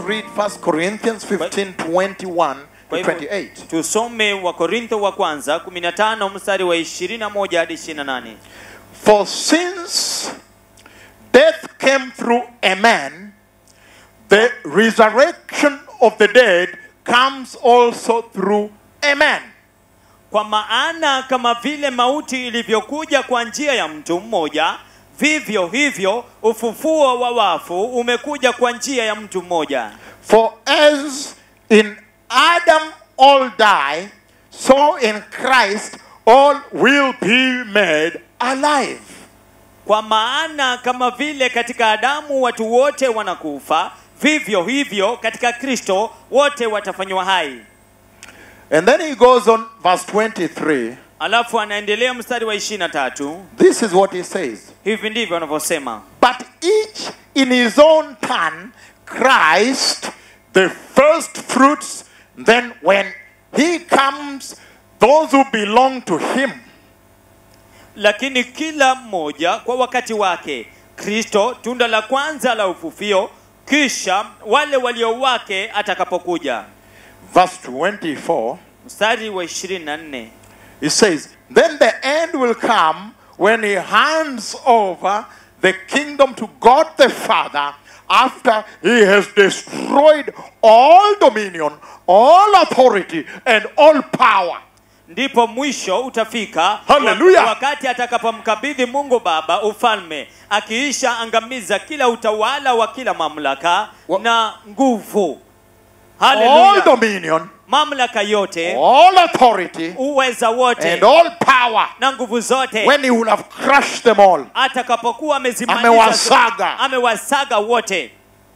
read 1 Corinthians 15 21 Kwa to hivyo 28. tusome wakorintho wa kwanza 15 mstari wa 21 hadi 28 For since death came through a man, the resurrection of the dead comes also through a man. kwa maana kama vile mauti ilivyokuja kwa njia ya mtu mmoja vivyo hivyo ufufuo wa wafu umekuja kwa njia ya mtu mmoja For as in Adam all die, so in Christ all will be made alive. kwa maana kama vile katika adamu watu wote wanakufa vivyo hivyo katika kristo wote watafanywa hai And then he goes on, verse 23. alafu anaendelea mstari wa 23 This is what he says. hivi ndivyo anavyosema But each in his own turn, Christ, the first fruits, then when he comes, those who belong to him. lakini kila mmoja kwa wakati wake kristo tunda la kwanza la ufufio kisha wale walio wake atakapokuja Verse 24, mstari wa 24 it says, Then the end will come when he hands over the kingdom to God the Father after he has destroyed all dominion, all authority, and all power. ndipo mwisho utafika Hallelujah. wakati atakapomkabidhi mungu baba ufalme akiisha angamiza kila utawala wa kila mamlaka Wa- na nguvu All Hallelujah. dominion, mamlaka yote all authority, uweza wote and all power. na nguvu zote When he will have crushed them all. atakapokuwa amezimaliza Amewasaga. amewasaga wote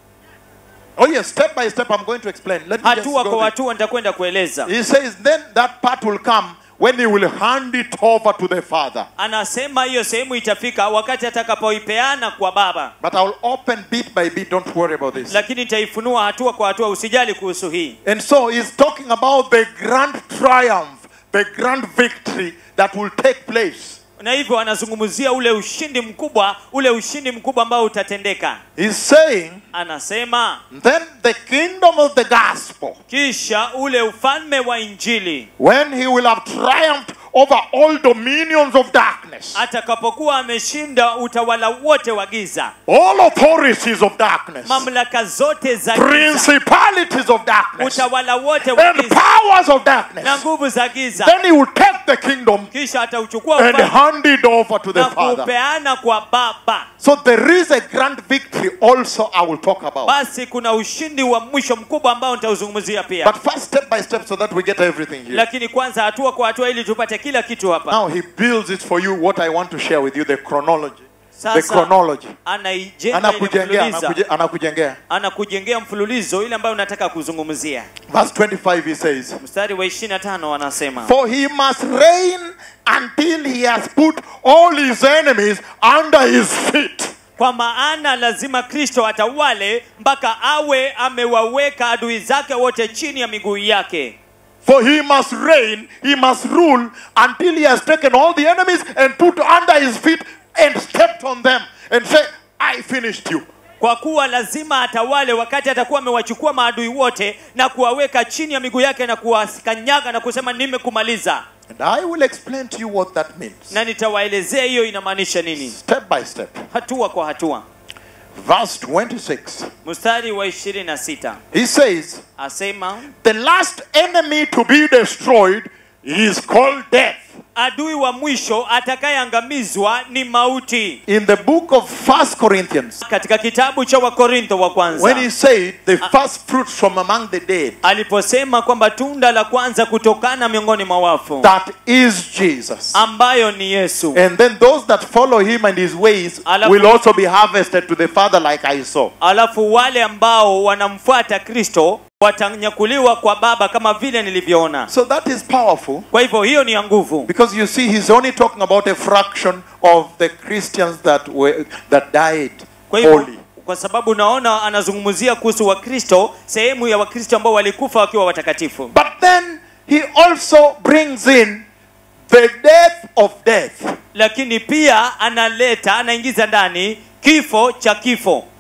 Oh, yes, step by step, I'm going to explain. Let me just hatua go kwa there. hatua nitakwenda kueleza He says, then that part will come when he will hand it over to the Father. anasema hiyo sehemu itafika wakati atakapoipeana kwa baba But I'll open bit by bit, don't worry about this. lakini nitaifunua hatua kwa hatua usijali kuhusu hii And so he's talking about the grand triumph, the grand victory that will take place. na hivyo anazungumzia ule ushindi mkubwa ule ushindi mkubwa ambao utatendeka He's saying, anasema then the kingdom of the gospel, kisha ule ufalme wa injili when he will have triumphed over all dominions of darkness, atakapokuwa ameshinda utawala wote wa giza all authorities of darkness, mamlaka zote za giza principalities of darkness, utawala wote wa and giza powers of na darkness, nguvu za giza then he will take the kingdom kisha atauchukua and ufalme hand it over to the na Father. kuupeana kwa baba So there is a grand victory also I will talk about. basi kuna ushindi wa mwisho mkubwa ambao nitauzungumzia pia But first, step by step, so that we get everything here. lakini kwanza hatua kwa hatua ili tupate kila kitu hapa Now he builds it for you. What I want to share with you, the chronology. The sasa chronology. anaijenga ile Anakujengea, mfululizo anakuje- anakujengea. anakujengea mfululizo ile ambayo unataka kuzungumzia Verse 25 he says, mstari wa 25 anasema For he must reign until he has put all his enemies under his feet. kwa maana lazima kristo atawale mpaka awe amewaweka adui zake wote chini ya miguu yake For he must reign, he must rule until he has taken all the enemies and put under his feet and stepped on them and say, I finished you. kwa kuwa lazima atawale wakati atakuwa amewachukua maadui wote na kuwaweka chini ya miguu yake na kuwakanyaga na kusema nimekumaliza And I will explain to you what that means. na nitawaelezea hiyo inamaanisha nini Step by step. hatua kwa hatua Verse 26. mstari wa 26 He says, asema The last enemy to be destroyed is called death. adui wa mwisho atakayeangamizwa ni mauti In the book of First Corinthians, katika kitabu cha wakorintho wa kwanza when he said the first fruits from among the dead, aliposema kwamba tunda la kwanza kutokana miongoni mwa wafu that is Jesus. ambayo ni yesu And then those that follow him and his ways Alafu- will also be harvested to the Father, like I saw. alafu wale ambao wanamfuata kristo watanyakuliwa kwa baba kama vile nilivyoona So that is powerful kwa hivyo hiyo ni ya nguvu because you see, he's only talking about a fraction of the Christians that were that died kwa hivyo holy. kwa sababu unaona anazungumzia kuhusu wakristo sehemu ya wakristo ambao walikufa wakiwa watakatifu But then he also brings in the death of death. lakini pia analeta anaingiza ndani kifo cha kifo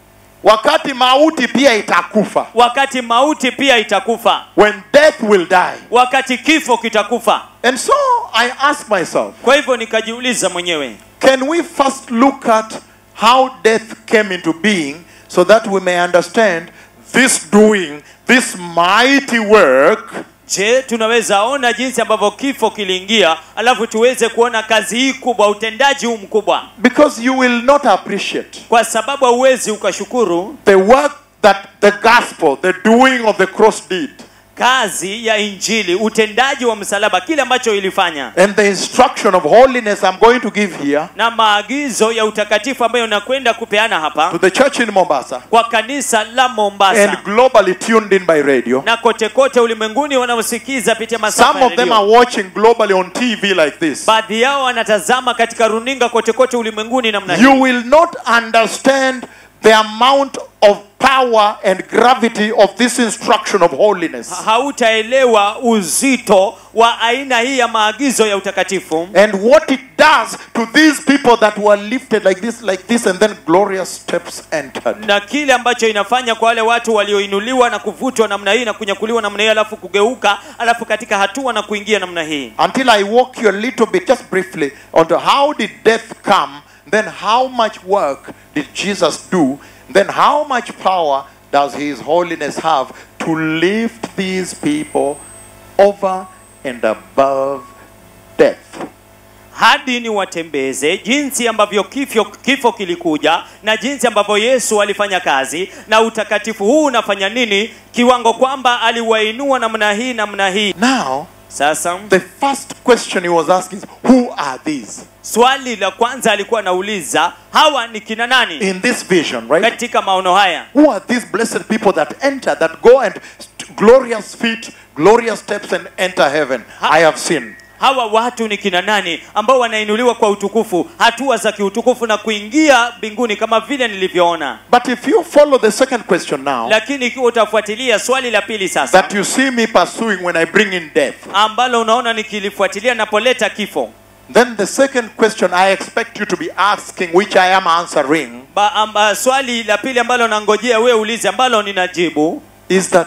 wakati mauti pia itakufa wakati mauti pia itakufa when death will die wakati kifo kitakufa and so i ask myself kwa hivyo nikajiuliza mwenyewe can we first look at how death came into being so that we may understand this doing this mighty work je tunaweza ona jinsi ambavyo kifo kiliingia alafu tuweze kuona kazi hii kubwa utendaji huu mkubwa because you will not appreciate kwa sababu hauwezi ukashukuru the work that the gospel the doing of the cross did kazi ya injili utendaji wa msalaba kile ambacho ilifanya and the instruction of holiness i'm going to give here na maagizo ya utakatifu ambayo nakwenda kupeana to hapa the church in mombasa kwa kanisa la mombasa and globally tuned in by radio na kote kote ulimwenguni wanaosikiza pitia masafa some ya of them redio. are watching globally on tv like this baadhi yao wanatazama katika runinga kote kote ulimwenguni namna hii you will not understand the amount of power and gravity of this instruction of holiness hautaelewa uzito wa aina hii ya maagizo ya utakatifu and what it does to these people that were lifted like this like this and then glorious steps entered na kile ambacho inafanya kwa wale watu walioinuliwa na kuvutwa namna hii na kunyakuliwa namna hii alafu kugeuka alafu katika hatua na kuingia namna hii until i walk you a little bit just briefly onto how did death come then how much work did jesus do then how much power does his holiness have to lift these people over and above death hadi ni watembeze jinsi ambavyo kifo, kifo kilikuja na jinsi ambavyo yesu alifanya kazi na utakatifu huu unafanya nini kiwango kwamba aliwainua namna hii namna hii now sasa the first question he was asking is who are these swali la kwanza alikuwa anauliza hawa ni kina nani in this vision right katika maono haya who are these blessed people that enter that go and st- glorious feet glorious steps and enter heaven i have seen hawa watu ni kina nani ambao wanainuliwa kwa utukufu hatua za kiutukufu na kuingia mbinguni kama vile nilivyoona but if you follow the second question now lakini ikiwa utafuatilia swali la pili sasa that you see me pursuing when I bring in death. ambalo unaona nikilifuatilia napoleta kifo Then the second question I expect you to be asking, which I am answering, ba, amba, swali la pili ambalo nangojea wewe ulize ambalo ninajibu is that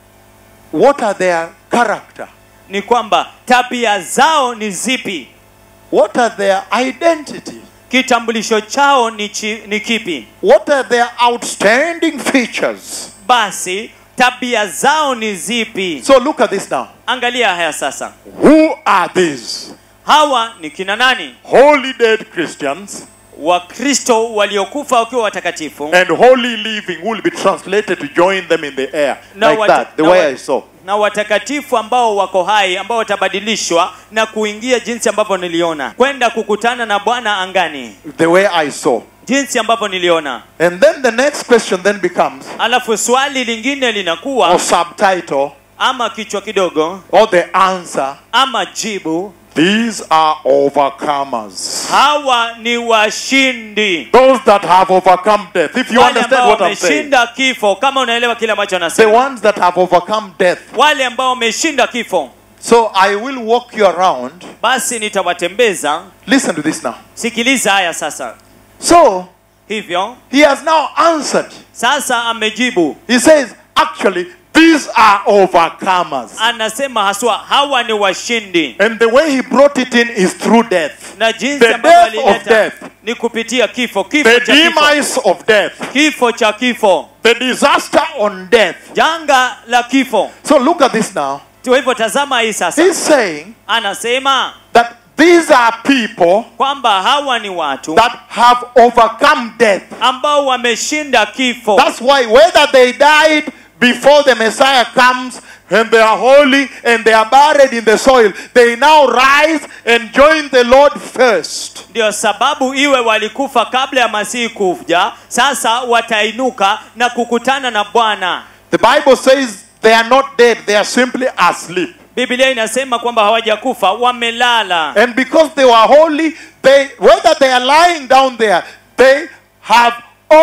what are their character? ni kwamba tabia zao ni zipi What are their identity? kitambulisho chao ni, chi, ni kipi What are their outstanding features? basi tabia zao ni zipi So look at this now. angalia haya sasa Who are these hawa ni kina nani holy dead Christians wakristo waliokufa wakiwa watakatifu and holy living who will be translated to join them in the air? Na Like wata- that, the na way wa- I saw. na watakatifu ambao wako hai ambao watabadilishwa na kuingia jinsi ambavyo niliona kwenda kukutana na bwana angani The way I saw. jinsi ambavyo niliona And then the next question then becomes, alafu swali lingine linakuwa or subtitle, ama kichwa kidogo or the answer ama jibu these are overcomers hawa ni washindi those that have overcome death if you wale understand ambao what i'm saying wameshinda kifo kama unaelewa kile ambacho the anasema ones that have overcome death wale ambao wameshinda kifo so i will walk you around basi nitawatembeza listen to this now sikiliza haya sasa so hivyo he has now answered sasa amejibu he says actually these are overcomers anasema haswa hawa ni washindi and the way he brought it in is through death na jinsi The ambavyo death of alileta death. ni kupitia kifo kifo the cha kifo demise of death kifo cha kifo the disaster on death janga la kifo so look at this now kwa hivyo tazama hii sasa he's saying anasema that these are people kwamba hawa ni watu that have overcome death. ambao wameshinda kifo That's why whether they died before the Messiah comes and they are holy and they are buried in the soil, they now rise and join the Lord first. ndio sababu iwe walikufa kabla ya masihi kuja sasa watainuka na kukutana na bwana The Bible says they are not dead, they are simply asleep. biblia inasema kwamba hawajakufa wamelala And because they were holy, they whether they are lying down there, they have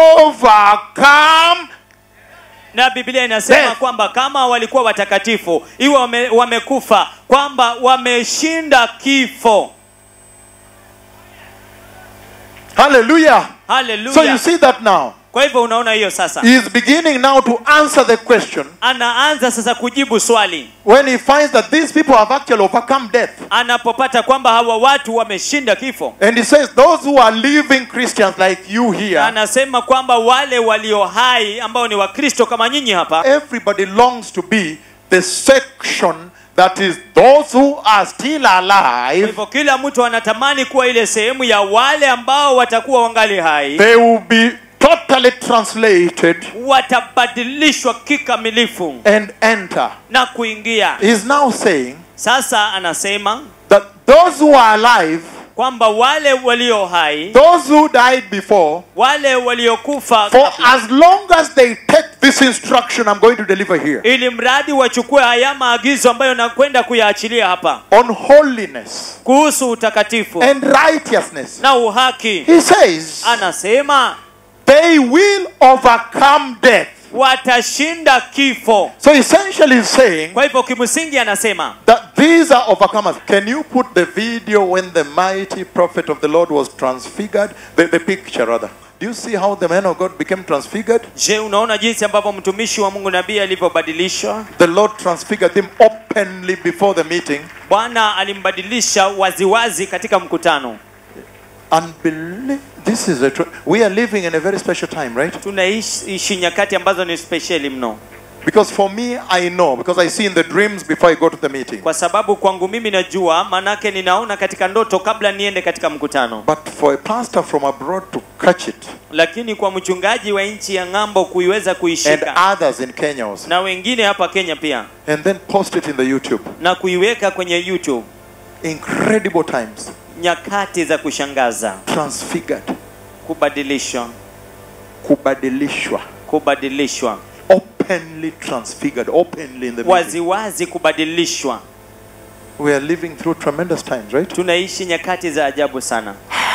overcome na biblia inasema Death. kwamba kama walikuwa watakatifu iwe wame, wamekufa kwamba wameshinda kifo Hallelujah. haleluya So you see that now. kwa hivyo unaona hiyo sasa he is beginning now to answer the question anaanza sasa kujibu swali when he finds that these people have actually overcome death. anapopata kwamba hawa watu wameshinda kifo And he says, Those who are living Christians like you here, anasema kwamba wale walio hai ambao ni wakristo kama nyinyi hapa everybody longs to be the section that is those who are still Kwa alive. hivyo kila mtu anatamani kuwa ile sehemu ya wale ambao watakuwa wangali hai They will be totally translated watabadilishwa kikamilifu and enter. na kuingia He's now saying sasa anasema that those who are alive, kwamba wale walio hai those who died before, wale waliokufa for kabla, as long as they take this instruction I'm going to deliver here ili mradi wachukue haya maagizo ambayo nakwenda kuyaachilia hapa on holiness kuhusu utakatifu and righteousness, na uhaki he says anasema they will overcome death. watashinda kifo So essentially, he's saying kwa hivyo kimsingi anasema that these are overcomers. Can you put the video when the mighty prophet of the Lord was transfigured? The, the picture, rather. Do you see how the man of God became transfigured? je unaona jinsi ambavyo mtumishi wa mungu nabii alivyobadilishwa The Lord transfigured him openly before the meeting. bwana alimbadilisha waziwazi katika mkutano Unbelievable. This is a. Tr- we are living in a very special time, right? tunaishi nyakati ambazo ni spesheli mno Because for me, I know, because I see in the dreams before I go to the meeting. kwa sababu kwangu mimi najua manake ninaona katika ndoto kabla niende katika mkutano But for a pastor from abroad to catch it, lakini kwa mchungaji wa nchi ya ng'ambo kuiweza and kuishika others in Kenya also, na wengine hapa kenya pia and then post it in the YouTube. na kuiweka kwenye youtube Incredible times. nyakati za kushangaza Transfigured. kubadilishwa Kubadilishwa. kubadilishwa Openly transfigured. Openly in the meeting. waziwazi kubadilishwa We are living through tremendous times, right? tunaishi nyakati za ajabu sana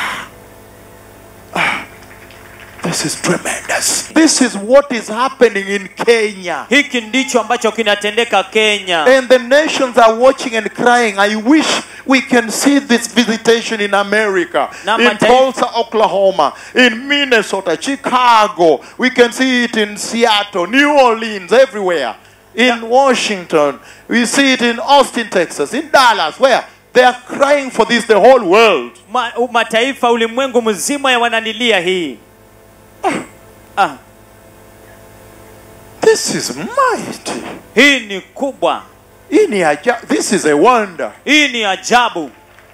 This is tremendous. This is what is happening in Kenya. hiki ndicho ambacho kinatendeka kenya And the nations are watching and crying. I wish we can see this visitation in America, Na in mataifa- Tulsa, Oklahoma, in Minnesota, Chicago. We can see it in Seattle, New Orleans, everywhere. In Washington. We see it in Austin, Texas, in Dallas, where they are crying for this, the whole world. Ma, u- mataifa ulimwengu mzima ya wananilia hii ah, This is mighty. hii ni kubwa Hii ni aja- This is a wonder. hii ni ajabu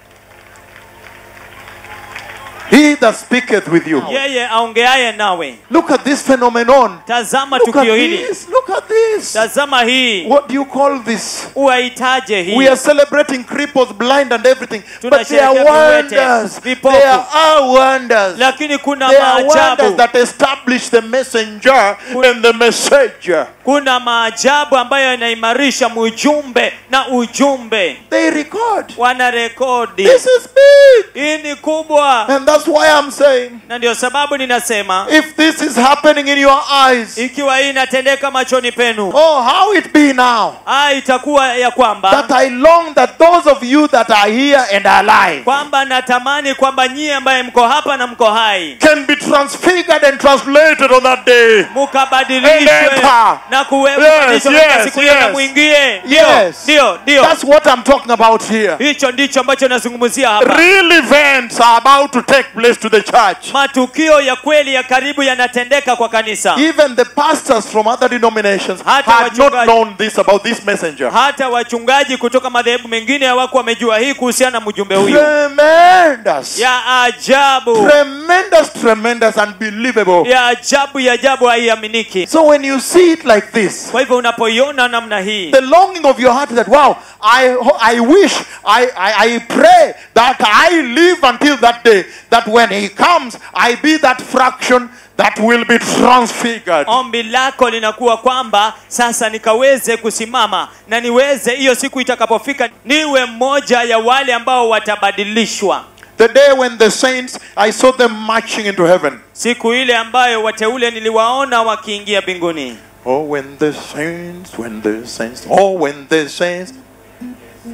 He that speaketh with you. yeye aongeaye nawe Look at this phenomenon. tazama Look at tukio hili this. Look at this. tazama hii What do you call this? uwaitaje We hii are celebrating cripples, blind, and everything. But there are Tunasherehekea viwete, wonders. vipofu. There are wonders. lakini kuna There are wonders maajabu that establish the messenger and the messenger. kuna maajabu ambayo yanaimarisha mjumbe na ujumbe They record. wanarekodi This is big. hii ni kubwa And that's why I'm saying na ndio sababu ninasema if this is happening in your eyes, ikiwa hii inatendeka machoni penu oh, how it be now ah, itakuwa ya kwamba that I long that those of you that are here and are alive kwamba natamani kwamba nyie ambaye mko hapa na mko hai can be transfigured and translated on that day. mukabadilishwe Enter. na kuwe- Yes, kubadilishwa katika yes, siku hiyo na yes. mwingie Ndio, Yes. ndio ndio That's what I'm talking about here. hicho ndicho ambacho nazungumzia hapa Real events are about to take place to the church. matukio ya kweli ya karibu yanatendeka kwa kanisa Even the pastors from other denominations Hata had not wachungaji- known this about this messenger. hata wachungaji kutoka madhehebu mengine hawako wamejua hii kuhusiana na mjumbe huyu Tremendous. ya ajabu Tremendous, tremendous, unbelievable. ya ajabu ya ajabu haiaminiki So when you see it like this, kwa hivyo unapoiona namna hii the longing of your heart is that, wow, I, I wish, I, I, I pray that I live until that day, that when he comes, I be that fraction that will be transfigured. ombi lako linakuwa kwamba sasa nikaweze kusimama na niweze hiyo siku itakapofika niwe mmoja ya wale ambao watabadilishwa The day when the saints, I saw them marching into heaven. siku ile ambayo wateule niliwaona wakiingia mbinguni Oh, when the saints, when the saints, oh, when the saints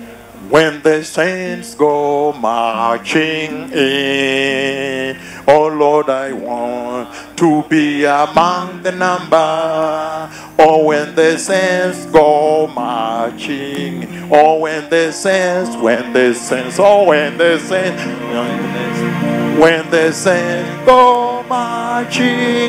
When the saints go marching in, oh Lord, I want to be among the number. Oh, when the saints go marching, oh, when the saints, when the saints, oh, when the saints, when the saints go marching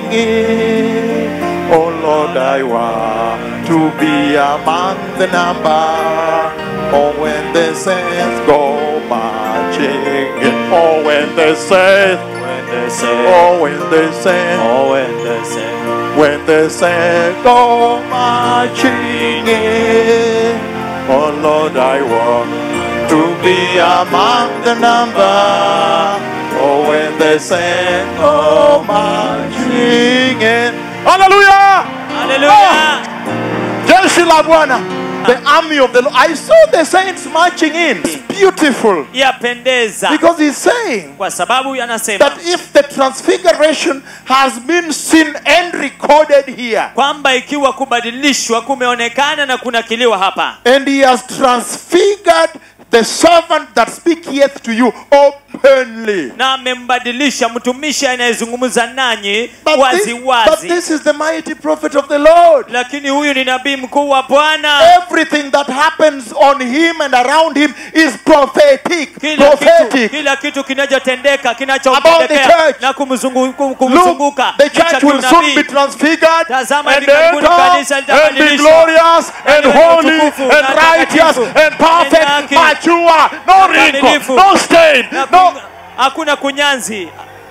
in, oh Lord, I want to be among the number. Oh, when the saints go marching in, oh, when the saints, When the saints, oh, when the saints, oh, when the saints, when the saints go marching in, oh Lord, I want to be among the number. Oh, when the saints go marching in, Hallelujah! haleluya Jeshi la Bwana, the army of the Lord. I saw the saints marching in. It's beautiful yapendeza because he's saying kwa sababu yanasema that if the transfiguration has been seen and recorded here, kwamba ikiwa kubadilishwa kumeonekana na kunakiliwa hapa and he has transfigured the servant that speaketh to you openly. na amembadilisha mtumishi anayezungumza nanyi But wazi this, but wazi this is the mighty prophet of the Lord. lakini huyu ni nabii mkuu wa bwana Everything that happens on him and around him is prophetic. kila kitu, Prophetic. kila kitu kinachotendeka About the kinachomtendekea church. na kumzungu- kum- Look, kumzunguka the ni cha church will soon be kiunabii. transfigured Tazama and hivi karibuni enter kanisa and be litabadilishwa. glorious and Na liwe na holy utukufu, and na righteous takatifu, and perfect, na haki, mature, no na wrinkle, kamilifu, no stain, Na no. kun- hakuna kunyanzi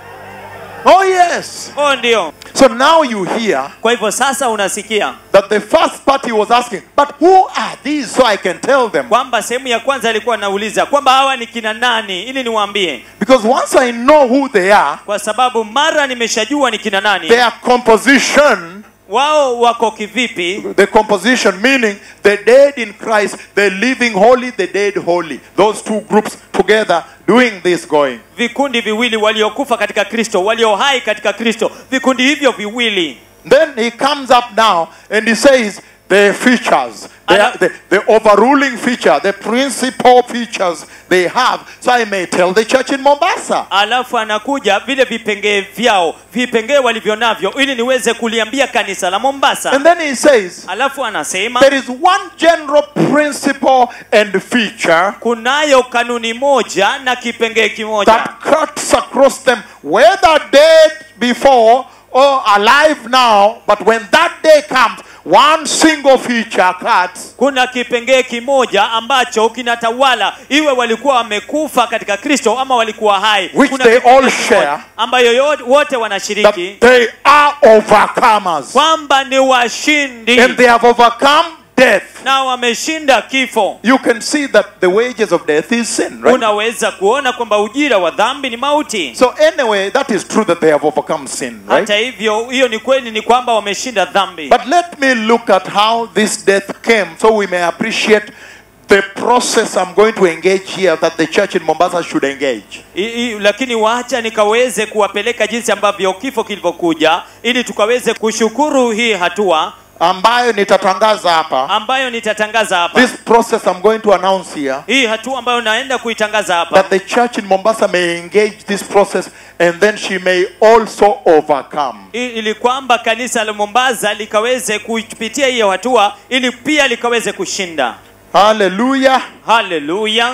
Oh yes. oh ndio So now you hear kwa hivyo sasa unasikia that the first part he was asking, but who are these so I can tell them? kwamba sehemu ya kwanza alikuwa anauliza kwamba hawa ni kina nani ili niwaambie Because once I know who they are, kwa sababu mara nimeshajua ni kina nani their composition, wao wako kivipi the composition meaning the dead in Christ, the living holy, the dead holy. Those two groups together doing this going. vikundi viwili waliokufa katika kristo walio hai katika kristo vikundi hivyo viwili Then he comes up now and he says the features, the, Ana- the, the overruling feature, the principal features they have. So I may tell the church in Mombasa. alafu anakuja vile vipengee vyao vipengee walivyo navyo ili niweze kuliambia kanisa la mombasa And then he says alafu anasema there is one general principle and feature kunayo kanuni moja na kipengee kimoja that cuts across them, whether dead before or alive now. But when that day comes, one single feature cuts. kuna kipengee kimoja ambacho kinatawala iwe walikuwa wamekufa katika kristo ama walikuwa hai Which kuna they kipengee all kimoja share. ambayo yo- wote That wanashiriki they are overcomers. kwamba ni washindi And they have overcome death. na wameshinda kifo You can see that the wages of death is sin, right? unaweza kuona kwamba ujira wa dhambi ni mauti So anyway, that is true that they have overcome sin, right? hata hivyo hiyo ni kweli ni kwamba wameshinda dhambi But let me look at how this death came so we may appreciate the process I'm going to engage here that the church in Mombasa should engage. I, I, lakini wacha nikaweze kuwapeleka jinsi ambavyo kifo kilivyokuja ili tukaweze kushukuru hii hatua ambayo nitatangaza hapa ambayo nitatangaza hapa this process i'm going to announce here hii hatua ambayo naenda kuitangaza hapa that the church in mombasa may engage this process and then she may also overcome I- ili kwamba kanisa la Mombasa likaweze kupitia hiyo hatua ili pia likaweze kushinda hallelujah haleluya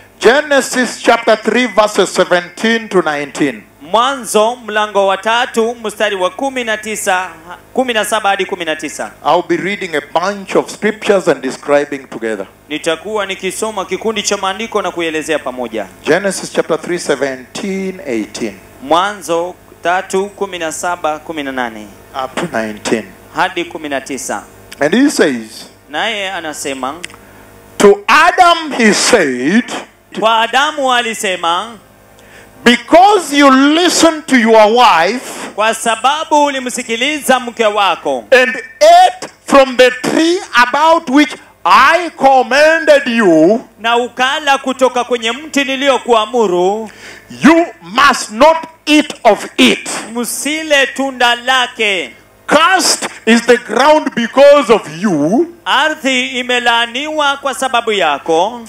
genesis chapter 3 verses 17 to 19 mwanzo mlango wa tatu mstari wa kumi na tisa kumi na saba hadi kumi na tisa i'll be reading a bunch of scriptures and describing together nitakuwa nikisoma kikundi cha maandiko na kuelezea pamoja genesis chapter 3 17 18 mwanzo tatu kumi na saba kumi na nane up to 19 hadi kumi na tisa and he says naye anasema to adam he said kwa adamu alisema because you listened to your wife kwa sababu ulimsikiliza mke wako and ate from the tree about which I commanded you, na ukala kutoka kwenye mti niliyokuamuru you must not eat of it. msile tunda lake Cursed is the ground because of you. ardhi imelaaniwa kwa sababu yako Through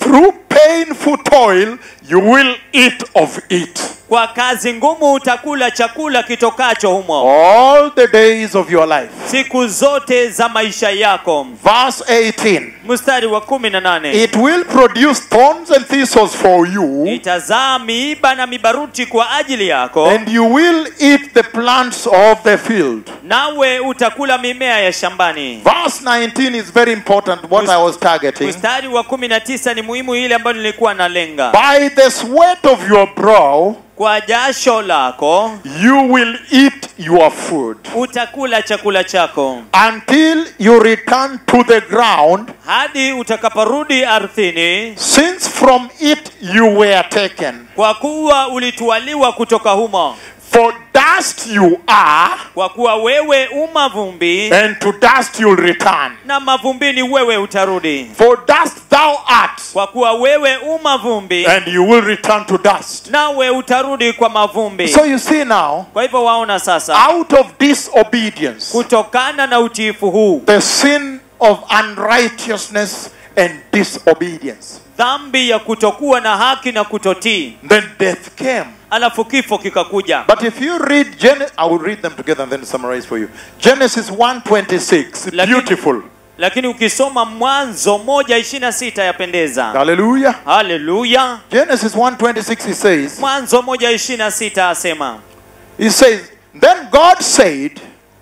painful toil, you will eat of it kwa kazi ngumu utakula chakula kitokacho humo all the days of your life. siku zote za maisha yako Verse 18 mstari wa kumi na nane It will produce thorns and thistles for you, itazaa miiba na mibaruti kwa ajili yako and you will eat the plants of the field. nawe utakula mimea ya shambani Verse 19 is very important, what I was targeting. mstari wa kumi na tisa ni muhimu ile ambayo nilikuwa nalenga By the sweat of your brow, kwa jasho lako you will eat your food utakula chakula chako until you return to the ground, hadi utakaporudi ardhini since from it you were taken. kwa kuwa ulitwaliwa kutoka humo For dust you are, kwa kuwa wewe umavumbi and to dust you'll return. na mavumbini wewe utarudi For dust thou art, kwa kuwa wewe umavumbi and you will return to dust. nawe utarudi kwa mavumbi So you see now, kwa hivyo waona sasa out of disobedience, kutokana na utiifu huu the sin of unrighteousness and disobedience, dhambi ya kutokuwa na haki na kutotii then death came. alafu kifo kikakuja But if you read Genesis, I will read them together and then summarize for you. Genesis 1:26, Lakini- beautiful. lakini ukisoma mwanzo moja ishiri na sita yapendeza Hallelujah. haleluya Genesis 1:26 he says, mwanzo moja ishiri na sita asema he says, then God said,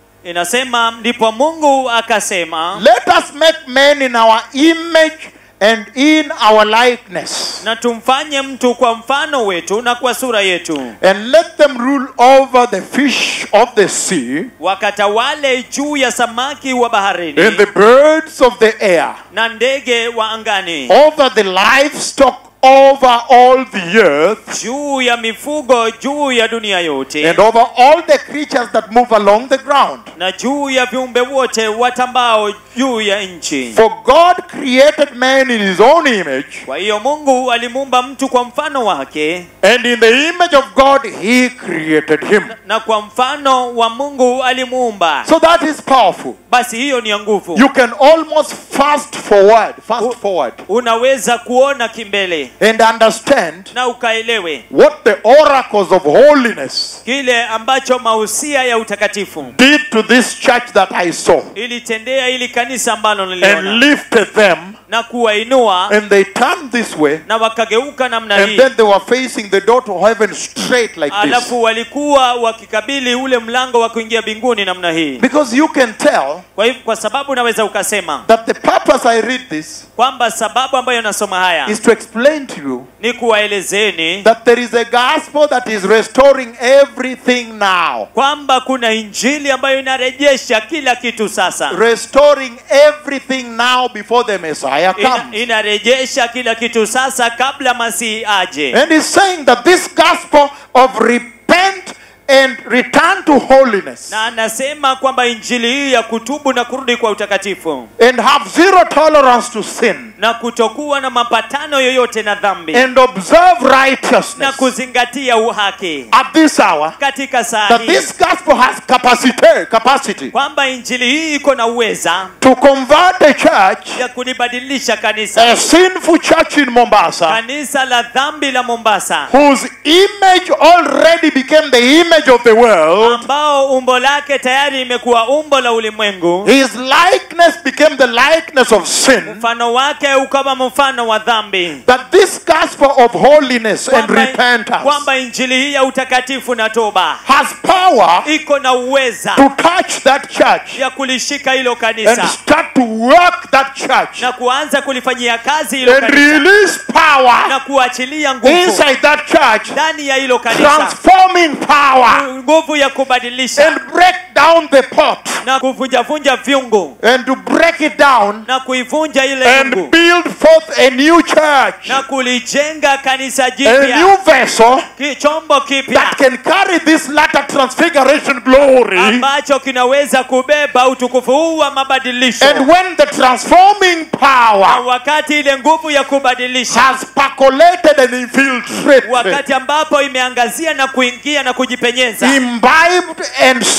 inasema ndipo mungu akasema let us make man in our image and in our likeness, na tumfanye mtu kwa mfano wetu na kwa sura yetu and let them rule over the fish of the sea wakatawale juu ya samaki wa baharini and the birds of the air, na ndege wa angani over the livestock over all the earth, juu ya mifugo juu ya dunia yote and over all the creatures that move along the ground. na juu ya viumbe wote watambao juu ya nchi For God created man in his own image, kwa hiyo mungu alimuumba mtu kwa mfano wake and in the image of God he created him. na kwa mfano wa mungu alimuumba So that is powerful. basi hiyo ni ya nguvu You can almost fast forward, fast forward, unaweza kuona kimbele and understand na ukaelewe what the oracles of holiness kile ambacho mausia ya utakatifu did to this church that I saw, ilitendea ili kanisa ambalo and niliona lifted them, na kuwainua and they turned this way, na wakageuka namna and hii then they were facing the door to heaven straight like this. alafu walikuwa wakikabili ule mlango wa kuingia mbinguni namna hii Because you can tell kwa hivyo kwa sababu unaweza ukasema that the purpose I read this kwamba sababu ambayo nasoma haya is to explain to you ni kuwaelezeni that there is a gospel that is restoring everything now. kwamba kuna injili ambayo inarejesha kila kitu sasa Restoring everything now before the Messiah Ina, comes. inarejesha kila kitu sasa kabla masihi aje And he's saying that this gospel of repent and return to holiness na anasema kwamba injili hii ya kutubu na kurudi kwa utakatifu and have zero tolerance to sin na kutokuwa na mapatano yoyote na dhambi and observe na righteousness kuzingatia uhaki at this hour katika saa that hii this gospel has capacity capacity kwamba injili hii iko na uweza to convert a church ya kulibadilisha kanisa a sinful church in Mombasa kanisa la dhambi la mombasa whose image already became the image of the world ambao umbo lake tayari imekuwa umbo la ulimwengu his likeness became the likeness of sin mfano wake ukawa mfano wa dhambi that this gospel of holiness and kwamba, repentance kwamba injili hii ya utakatifu na toba has power iko na uweza to touch that church ya kulishika hilo and kanisa start to work that church na kuanza kulifanyia kazi hilo and kanisa release power na kuachilia nguvu inside that church, ndani ya hilo kanisa transforming power nguvu ya kubadilisha and break down the pot na kuvunjavunja vyungu and to break it down na kuivunja ile and yungu build forth a new church, na kulijenga kanisa a jipya new vessel ki- chombo kipya that can carry this latter transfiguration glory. ambacho kinaweza kubeba utukufu huu wa mabadilisho And when the transforming na power wakati ile nguvu ya kubadilisha has percolated and infiltrated, wakati ambapo imeangazia na kuingia na kujipenyeza imbibed and soaked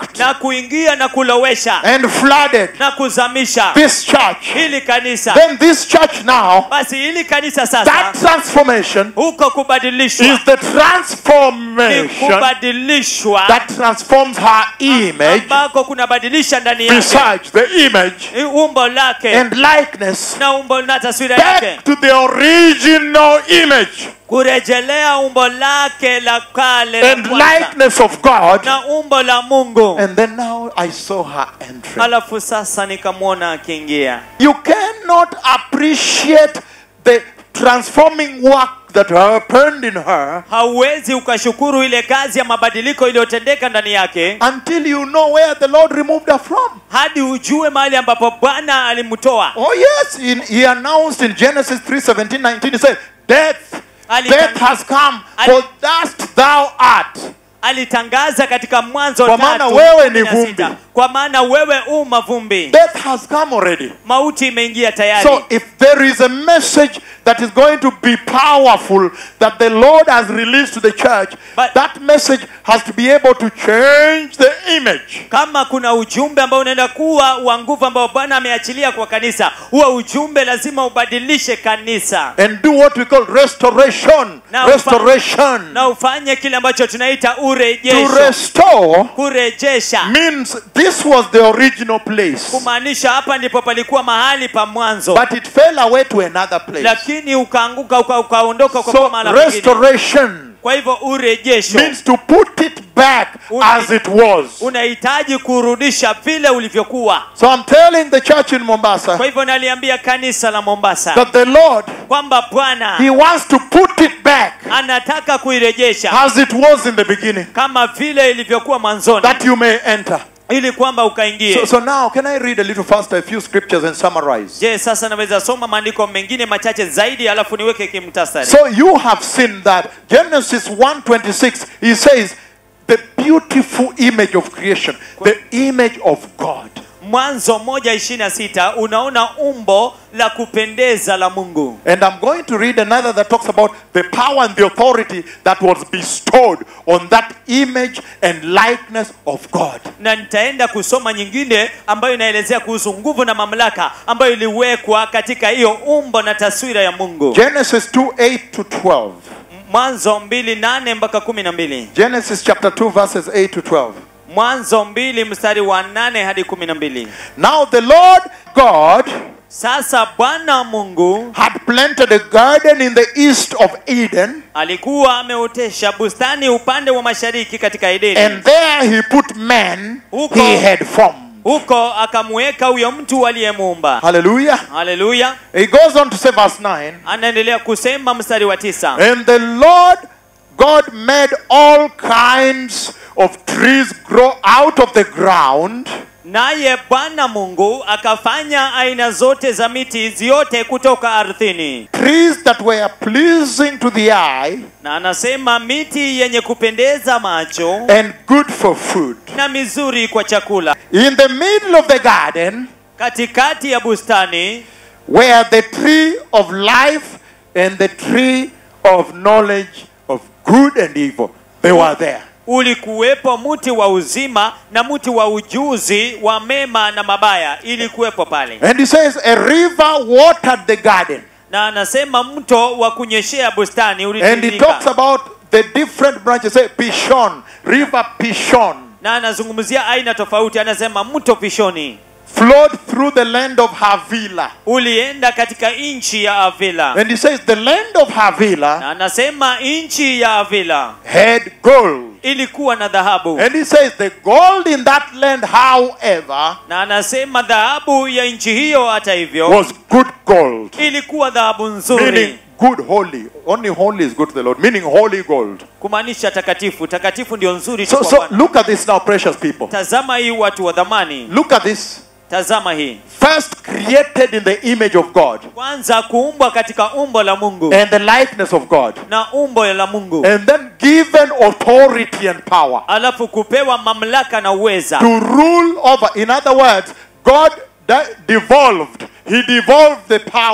soaked na kuingia na kulowesha and flooded na kuzamisha this church, hili kanisa then this church now, basi hili kanisa that sasa transformation huko kubadilishwa is the ni transformation kubadilishwa that transforms her image ambako kunabadilisha ndani yake besides the image i- umbo lake and likeness na umbo na taswira yake back to the original image kurejelea umbo lake la kale la and kwanza likeness of God. na umbo la mungu And then now I saw her entering. alafu sasa nikamwona akiingia You cannot appreciate the transforming work that happened in her hauwezi ukashukuru ile kazi ya mabadiliko iliyotendeka ndani yake until you know where the Lord removed her from. hadi ujue mahali ambapo bwana alimtoa Oh yes, in, he announced in Genesis 3, 17, 19, he said, Death, Ali- death has come, Ali- for dust thou art. alitangaza katika mwanzo Kwa maana tatu, wewe ni kumi na vumbi. sita. kwa maana wewe u mavumbi Death has come already. mauti imeingia tayari So if there is a message that is going to be powerful that the Lord has released to the church, But- that message has to be able to change the image. kama kuna ujumbe ambao unaenda kuwa wa nguvu ambao bwana ameachilia kwa kanisa huo ujumbe lazima ubadilishe kanisa And do what we call restoration. Now, restoration. na ufanye kile ambacho tunaita to urejesho restore kurejesha means this was the original place. kumaanisha hapa ndipo palikuwa mahali pa mwanzo But it fell away to another place. lakini ukaanguka uka- ukaondoka uka So kwa mahala pengine restoration kwa hivyo urejesho means to put it back Un- as it was. unahitaji kurudisha vile ulivyokuwa So I'm telling the church in Mombasa kwa hivyo naliambia kanisa la mombasa that the Lord kwamba bwana He wants to put it back anataka kuirejesha as it was in the beginning, kama vile ilivyokuwa mwanzoni that you may enter. ili kwamba ukaingie So, so now, can I read a little faster a few scriptures and summarize? je sasa naweza soma maandiko mengine machache zaidi alafu niweke kimtasari So you have seen that Genesis 1:26 he says the beautiful image of creation, the image of God. mwanzo moja ishirini na sita unaona umbo la kupendeza la mungu And I'm going to read another that talks about the power and the authority that was bestowed on that image and likeness of God. na nitaenda kusoma nyingine ambayo inaelezea kuhusu nguvu na mamlaka ambayo iliwekwa katika hiyo umbo na taswira ya mungu Genesis 2 8 to 12. mwanzo mbili nane mpaka kumi na mbili Genesis chapter 2 verses 8 to 12. mwanzo mbili mstari wa nane hadi kumi na mbili Now the Lord God sasa bwana mungu had planted a garden in the east of Eden, alikuwa ameotesha bustani upande wa mashariki katika edeni and there he put man Huko. he had formed. huko akamweka huyo mtu aliyemuumba Hallelujah. haleluya He goes on to say, verse 9 anaendelea kusema mstari wa tisa And the Lord God made all kinds of trees grow out of the ground, naye bwana mungu akafanya aina zote za miti ziote kutoka ardhini trees that were pleasing to the eye na anasema miti yenye kupendeza macho and good for food. na mizuri kwa chakula In the middle of the garden katikati ya bustani were the tree of life and the tree of knowledge of good and evil. They were there. ulikuwepo mti wa uzima na mti wa ujuzi wa mema na mabaya ilikuwepo pale And he says, A river watered the garden. na anasema mto wa kunyeshea bustani And he talks ulitiririka about the different branches. Say Pishon, River Pishon, na anazungumzia aina tofauti anasema mto pishoni flowed through the land of Havilah. ulienda katika nchi ya avila And he says the land of Havilah na anasema nchi ya avila had gold. ilikuwa na dhahabu And he says the gold in that land, however, na anasema dhahabu ya nchi hiyo hata hivyo was good gold. ilikuwa dhahabu Meaning nzuri good, holy. Only holy is good to the Lord. Meaning holy gold. kumaanisha takatifu takatifu ndio nzuri tu So, kwa so Bwana. look at this now, precious people. tazama hii watu wa dhamani Look at this. tazama hii First created in the image of God kwanza kuumbwa katika umbo la mungu and the likeness of God. na umbo la mungu And then given authority and power alafu kupewa mamlaka na uweza to rule over. In other words, God de- devolved. He devolved the power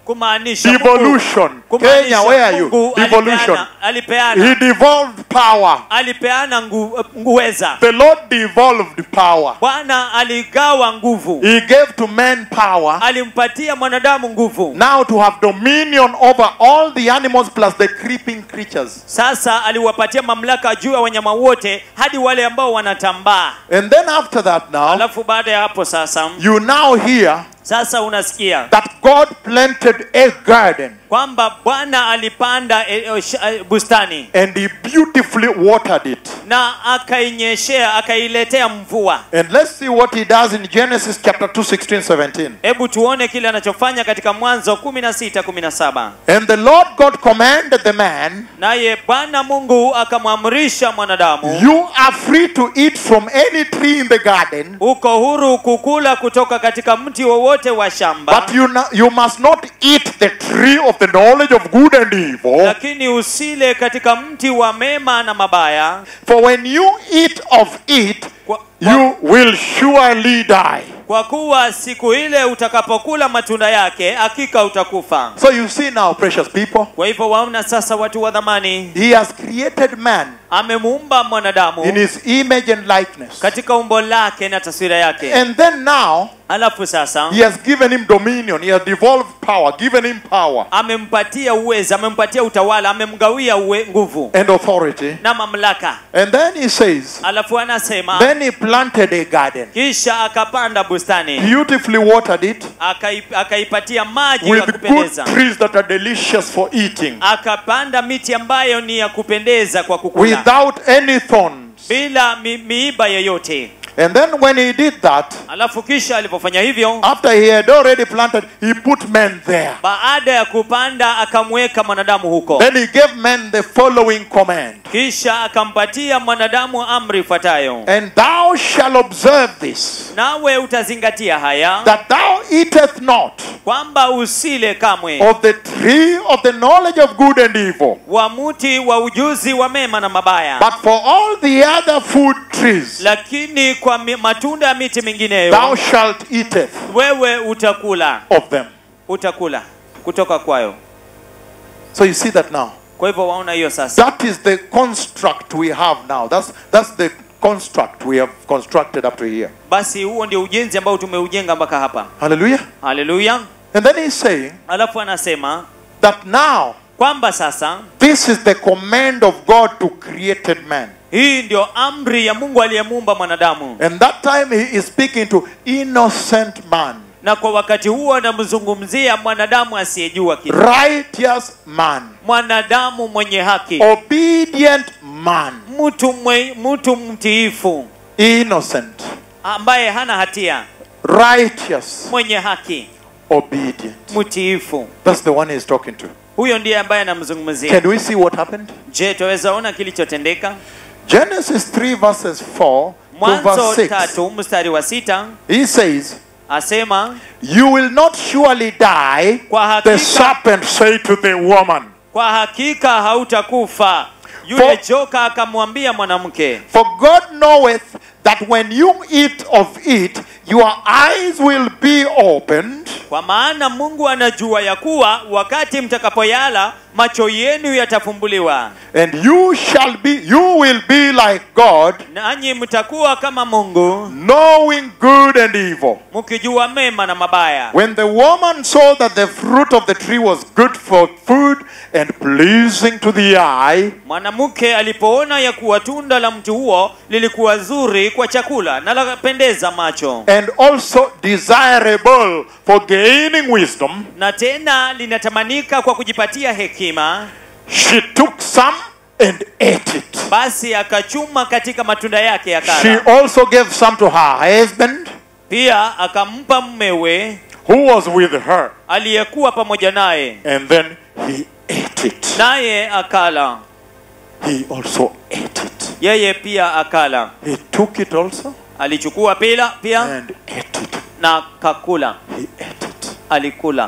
kumaanisha Mungu- Devolution. kumaanisha Kenya, where are you? Mungu Devolution. alipeana, alipeana, He devolved power. alipeana ngu, nguweza The Lord devolved power. bwana aligawa nguvu He gave to men power alimpatia mwanadamu nguvu now to have dominion over all the animals plus the creeping creatures. sasa aliwapatia mamlaka juu ya wanyama wote hadi wale ambao wanatambaa And then after that, now, alafu baada ya hapo sasa you now hear sasa unasikia that God planted a garden kwamba bwana alipanda e, e, sh, e, bustani and He beautifully watered it. na akainyeshea akailetea mvua And let's see what He does in Genesis chapter 2, 16, 17. hebu tuone kile anachofanya katika mwanzo 16 17 And the Lord God commanded the man, naye bwana mungu akamwamrisha mwanadamu You are free to eat from any tree in the garden, uko huru kukula kutoka katika mti wowote wa shamba but you, no- you must not eat the tree of the knowledge of good and evil. lakini usile katika mti wa mema na mabaya For when you eat of it, kwa, kwa, you will surely die. kwa kuwa siku ile utakapokula matunda yake hakika utakufa So you see now, precious people, kwa hivyo waona sasa watu wa dhamani He has created man amemuumba mwanadamu in His image and likeness. katika umbo lake na taswira yake And then now, alafu sasa He has given him dominion, He has devolved power, given him power amempatia uweza amempatia utawala amemgawia uwe, nguvu and authority. na mamlaka And then He says, alafu anasema Then He planted a garden, kisha akapanda bustani beautifully watered it Akai- akaipatia maji ya with good kupendeza trees that are delicious for eating, akapanda miti ambayo ni ya kupendeza kwa kukula without any thorns. bila mi, miiba yoyote And then when He did that, alafu kisha alipofanya hivyo after He had already planted, He put men there. baada ya kupanda akamweka mwanadamu huko Then He gave men the following command. kisha akampatia mwanadamu amri ifuatayo And thou shalt observe this, nawe utazingatia haya that thou eateth not kwamba usile kamwe of the tree of the knowledge of good and evil, wa muti wa ujuzi wa mema na mabaya but for all the other food trees lakini kwa mi, matunda ya miti thou mingineyo shalt eateth wewe utakula of them. utakula kutoka kwayo So you see that now. kwa hivyo waona hiyo sasa That is the construct we have now. That's that's the construct we have constructed up to here. basi huo ndio ujenzi ambao tumeujenga mpaka hapa Hallelujah. haleluya And then he's saying alafu anasema that now kwamba sasa this is the command of God to created man. hii ndio amri ya mungu aliyemuumba mwanadamu And that time he is speaking to innocent man, na kwa wakati huo anamzungumzia mwanadamu asiyejua kitu righteous man, mwanadamu mwenye haki obedient man, mtu mwe, mtu mtiifu innocent, ambaye hana hatia righteous, mwenye haki obedient. mtiifu That's the one he's talking to. huyo ndiye ambaye anamzungumzia Can we see what happened? je twaweza ona kilichotendeka Genesis 3 verses 4 to mwanzo verse 6. tatu mstari wa sita He says, asema You will not surely die. kwa The hakika, serpent said to the woman, kwa hakika hautakufa yule For- joka akamwambia mwanamke For God knoweth that when you eat of it, your eyes will be opened, kwa maana mungu anajua ya kuwa wakati mtakapoyala macho yenu yatafumbuliwa and you shall be, you will be like God, nanyi mtakuwa kama mungu knowing good and evil. mkijua mema na mabaya When the woman saw that the fruit of the tree was good for food and pleasing to the eye, mwanamke alipoona ya kuwa tunda la mti huo lilikuwa zuri kwa chakula na lapendeza macho and also desirable for gaining wisdom, na tena linatamanika kwa kujipatia hekima she took some and ate it. basi akachuma katika matunda yake She akala also gave some to her husband pia akampa mmewe who was with her, aliyekuwa pamoja naye and then he ate it. naye akala He also ate it. yeye pia akala He took it also alichukua pila pia and ate it. na kakula He ate it. alikula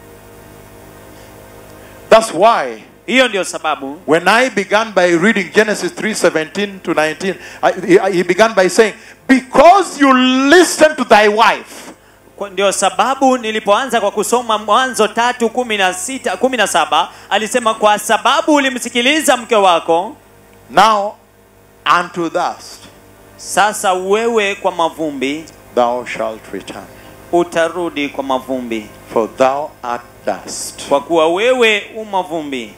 That's why hiyo ndio sababu when I began by reading Genesis 3:17 to 19, I, he- he began by saying, "Because you listen to thy wife, Kwa- ndio sababu nilipoanza kwa kusoma mwanzo tatu kumi na sita kumi na saba alisema kwa sababu ulimsikiliza mke wako Now unto dust sasa wewe kwa mavumbi thou shalt return, utarudi kwa mavumbi for thou art dust. kwa kuwa wewe u mavumbi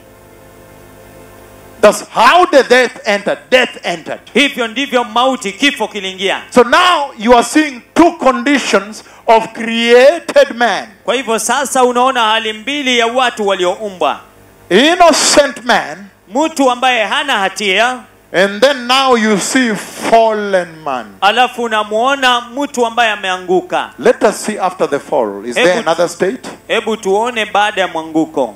Thus, how did death enter? Death entered. hivyo ndivyo mauti kifo kiliingia So now you are seeing two conditions of created man. kwa hivyo sasa unaona hali mbili ya watu walioumbwa Innocent man, mtu ambaye hana hatia and then now you see fallen man. alafu unamwona mtu ambaye ameanguka Let us see after the fall. Is there Hebu- another state? hebu tuone baada ya mwanguko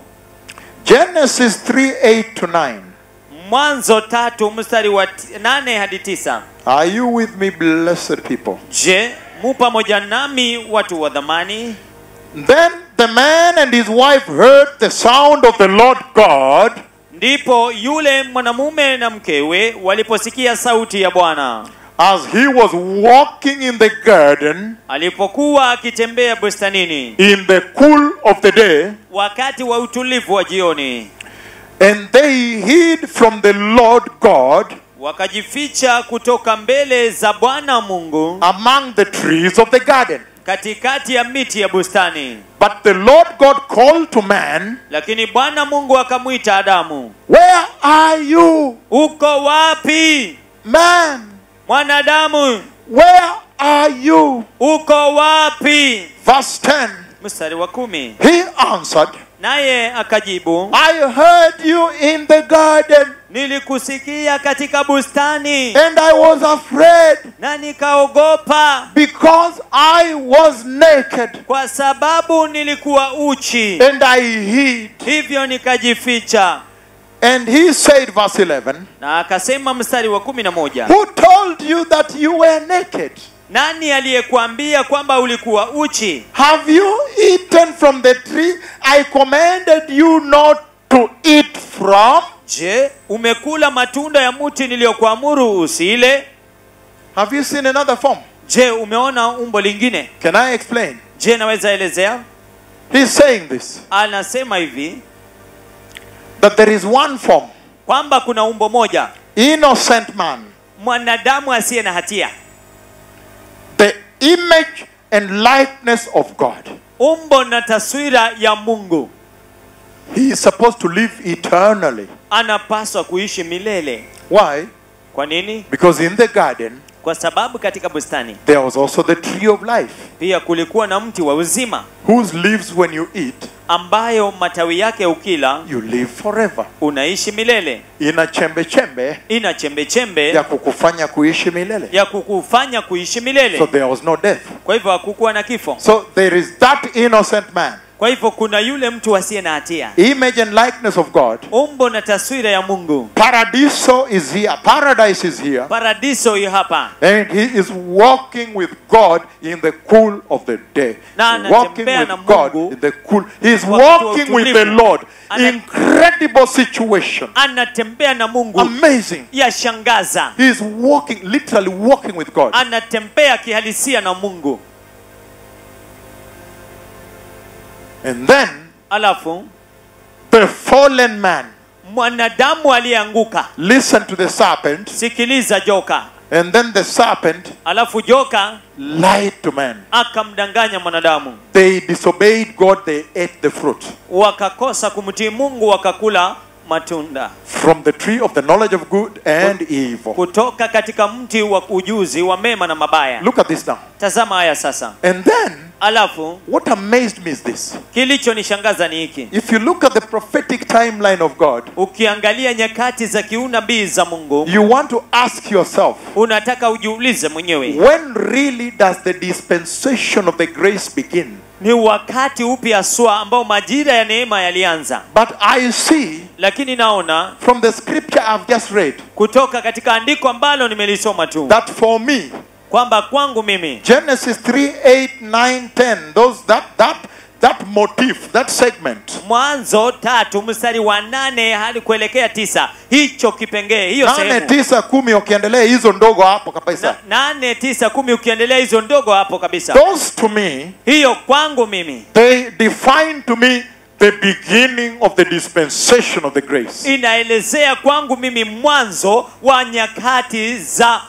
Genesis 3 8 to 9. mwanzo tatu mstari wa ti- nane hadi tisa Are you with me, blessed people? je mu pamoja nami watu wa dhamani Then the man and his wife heard the sound of the Lord God ndipo yule mwanamume na mkewe waliposikia sauti ya bwana as he was walking in the garden alipokuwa akitembea bustanini in the cool of the day, wakati wa utulivu wa jioni and they hid from the Lord God wakajificha kutoka mbele za bwana mungu among the trees of the garden. katikati ya miti ya bustani But the Lord God called to man, lakini bwana mungu akamwita adamu Where are you, uko wapi man? mwanadamu Where are you? uko wapi Verse 10 mstari wa kumi He answered, naye akajibu I heard you in the garden, nilikusikia katika bustani and I was afraid na nikaogopa because I was naked, kwa sababu nilikuwa uchi and I hid. hivyo nikajificha And he said, verse 11, na akasema mstari wa kumi na moja Who told you that you were naked? nani aliyekuambia kwamba ulikuwa uchi Have you eaten from the tree I commanded you not to eat from? je umekula matunda ya mti niliyokuamuru usile Have you seen another form? je umeona umbo lingine Can I explain? je naweza elezea He's saying this anasema hivi that there is one form, kwamba kuna umbo moja innocent man, mwanadamu asiye na hatia the image and likeness of God. umbo na taswira ya mungu He is supposed to live eternally. anapaswa kuishi milele Why? kwa nini Because in the garden, kwa sababu katika bustani there was also the tree of life, pia kulikuwa na mti wa uzima whose leaves, when you eat, ambayo matawi yake ukila you live forever. unaishi milele Ina chembe chembe ina chembe chembe ya kukufanya kuishi milele. ya kukufanya kuishi So milele there was no death. kwa hivyo hakukuwa na kifo So there is that innocent man, kwa hivyo kuna yule mtu asiye na hatia image and likeness of God. umbo na taswira ya mungu Paradiso is here, paradise is here, paradiso hiyo hapa and he is walking with God in the cool of the day. Na Walking anatembea with na God Mungu in the cool. He is wakati wa walking with the utulivu. Lord. Ana- Incredible situation. anatembea na mungu Amazing. yashangaza He is walking, literally walking with God. anatembea kihalisia na mungu And then alafu the fallen man, mwanadamu aliyeanguka listen to the serpent, sikiliza joka and then the serpent alafu joka lied to man. akamdanganya mwanadamu They disobeyed God, they ate the fruit wakakosa kumtii mungu wakakula matunda from the tree of the knowledge of good and evil. kutoka katika mti wa ujuzi wa mema na mabaya Look at this now. tazama haya sasa And then, alafu what amazed me is this. kilichonishangaza ni hiki If you look at the prophetic timeline of God, ukiangalia nyakati za kiunabii za mungu you want to ask yourself, unataka ujiulize mwenyewe when really does the dispensation of the grace begin? ni wakati upi haswa ambao majira ya neema yalianza But I see lakini naona from the scripture I've just read kutoka katika andiko ambalo nimelisoma tu that for me, kwamba kwangu mimi Genesis 3 8 9 10, those that that that motif, that segment. mwanzo tatu mstari wa nane hadi kuelekea tisa hicho kipengee hiyo nane sehemu tisa kumi ukiendelea hizo ndogo hapo kabisa Na- nane tisa kumi ukiendelea hizo ndogo hapo kabisa those to me hiyo kwangu mimi they define to me the beginning of the dispensation of the grace inaelezea kwangu mimi mwanzo wa nyakati za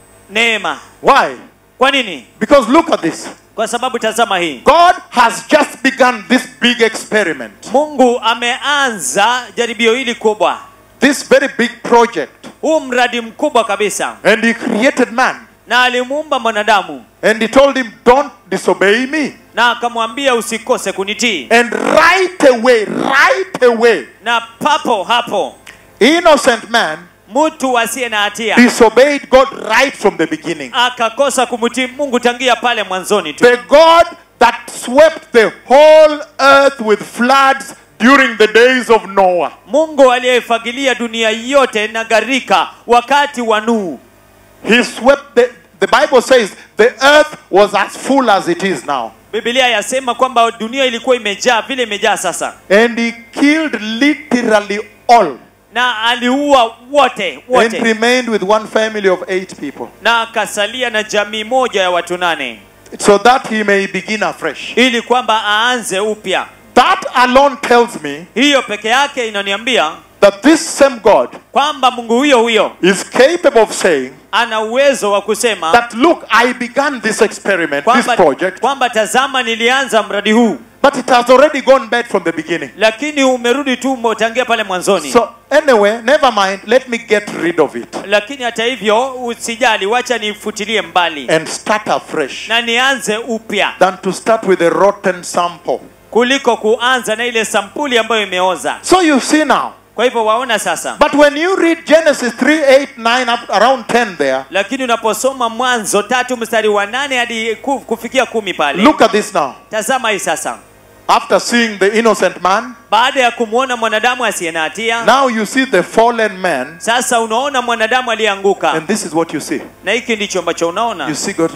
neema why kwa nini because look at this kwa sababu tazama hii god has just begun this big experiment mungu ameanza jaribio hili kubwa this very big project huu mradi mkubwa kabisa and he created man na alimuumba mwanadamu and he told him don't disobey me na akamwambia usikose kunitii and right away right away na papo hapo innocent man mtu asiye na hatia disobeyed god right from the beginning akakosa kumtii mungu tangia pale mwanzoni tu The God that swept the whole earth with floods during the days of Noah. mungu aliyeifagilia dunia yote na gharika wakati wa nuhu He swept the, the Bible says the earth was as full as it is now. bibilia yasema kwamba dunia ilikuwa imejaa vile imejaa sasa And he killed literally all na aliua wote and wote remained with one family of eight people na akasalia na jamii moja ya watu nane so that he may begin afresh. ili kwamba aanze upya That alone tells me hiyo peke yake inaniambia that this same God kwamba mungu huyo huyo is capable of saying ana uwezo wa kusema that look, I began this experiment, this kwamba, project, kwamba tazama nilianza mradi huu but it has already gone bad from the beginning. lakini umerudi tu umetangia pale mwanzoni So anyway, never mind. Let me get rid of it lakini hata hivyo usijali wacha nifutilie mbali and start afresh na nianze upya than to start with a rotten sample. kuliko kuanza na ile sampuli ambayo imeoza So you see now. kwa hivyo waona sasa But when you read Genesis 3, 8, 9, up around 10 there, lakini unaposoma mwanzo tatu mstari wa nane hadi ku- kufikia kumi pale look at this now. tazama hii sasa After seeing the innocent man, baada ya kumwona mwanadamu asiye na hatia now you see the fallen man, sasa unaona mwanadamu aliyeanguka and this is what you see. na hiki ndicho ambacho You unaona see God.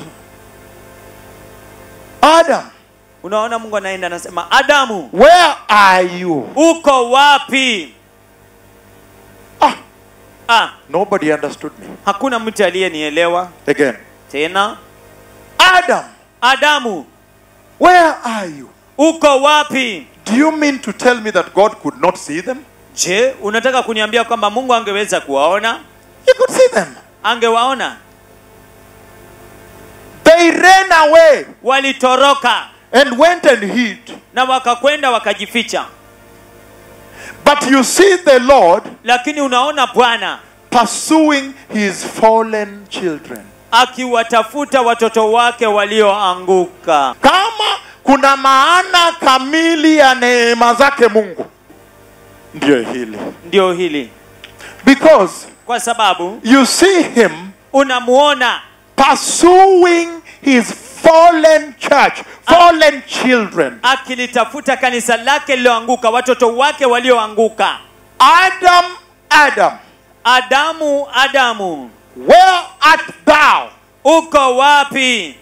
Adam, unaona mungu anaenda anasema adamu where are you? uko wapi Ah, ah, nobody understood me. hakuna mtu aliyenielewa Again. tena Adam, adamu where are you? uko wapi Do you mean to tell me that God could not see them? je unataka kuniambia kwamba mungu angeweza kuwaona He could see them. angewaona They ran away walitoroka and went and hid. na wakakwenda wakajificha But you see the Lord lakini unaona bwana pursuing his fallen children. akiwatafuta watoto wake walioanguka Kama kuna maana kamili ya neema zake Mungu, ndio hili. ndio hili Because kwa sababu you see him unamuona pursuing his fallen church, fallen children. akilitafuta kanisa lake lililoanguka watoto wake walioanguka Adam, Adam, adamu adamu where art thou? uko wapi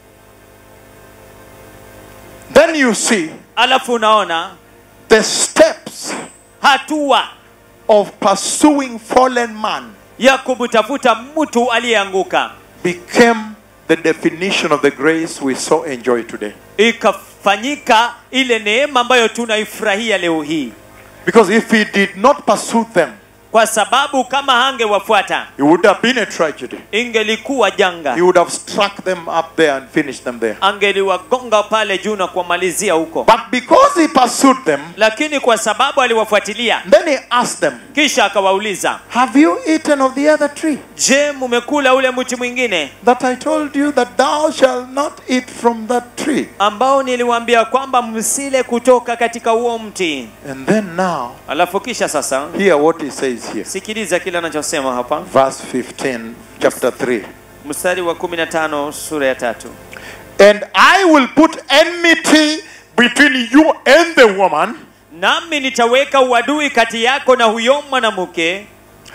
Then you see alafu unaona the steps hatua of pursuing fallen man ya kumtafuta mtu aliyeanguka became the definition of the grace we so enjoy today. ikafanyika ile neema ambayo tunaifurahia leo hii Because if he did not pursue them, kwa sababu kama hangewafuata it would have been a tragedy. ingelikuwa janga He would have struck them up there and finished them there. angeliwagonga pale juu na kuwamalizia huko But because he pursued them, lakini kwa sababu aliwafuatilia then he asked them, kisha akawauliza Have you eaten of the other tree je mumekula ule mti mwingine that I told you that thou shalt not eat from that tree? ambao niliwaambia kwamba msile kutoka katika huo mti And then now, alafu kisha sasa hear what he says here. sikiliza kile anachosema hapa Verse 15, chapter 3. mstari wa 15 sura ya tatu And I will put enmity between you and the woman, nami nitaweka uadui kati yako na huyo mwanamke